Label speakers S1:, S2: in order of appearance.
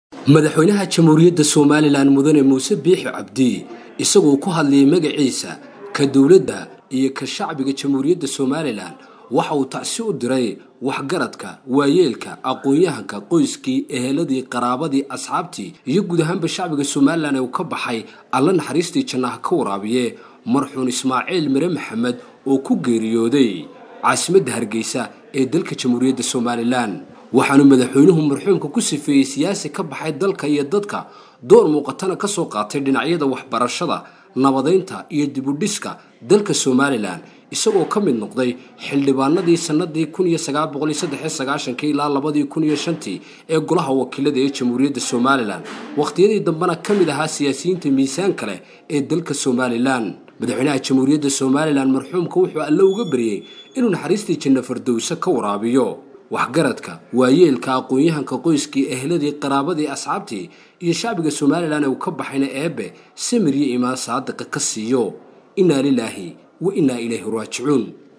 S1: madaxweynaha jamhuuriyadda somalilan mudane muuse biixi cabdi isagoo ku hadlayay magaciisa ka dowladda iyo ka shacbiga jamhuuriyadda somalilan waxa uu tacsi u diray waxgaradka waayeelka aqoon-yahanka qoyskii eheladii qaraabadii asxaabtii iyo guud ahaanba shacbiga somalilan ee uu ka baxay alla naxariistii jannaha ka waraabiye marxuun ismaaciil mire maxamed oo ku geeriyooday caasimadda hargeysa ee dalka jamhuuriyadda somalilan waxaanu madaxweynuhu marxuumka ku sifeeyey siyaasi ka baxay dalka iyo dadka door muuqatana ka soo qaatay dhinacyada waxbarashada nabadaynta iyo dibudhiska dalka somalilan isagoo ka mid noqday xildhibaanadii sanadii ilaa labadii ee golaha wakiilada ee jamhuuriyadda somalilan wakhtiyadii dambena ka mid ahaa siyaasiyiinta miisaanka leh ee dalka somalilan madaxweynaha jamhuuriyadda somalilan marxuumka wuxuu alle uga baryey inuu naxariistii janno fardowse ka waraabiyo waxgaradka waayeelka aqoon-yahanka qoyskii ehladii qaraabadii asxaabtii iyo shacbiga somalilan ee uu ka baxayna eebbe samir iyo imaan saadiqa ka siiyo innaa lilaahi wa innaa ilayhi raajicuun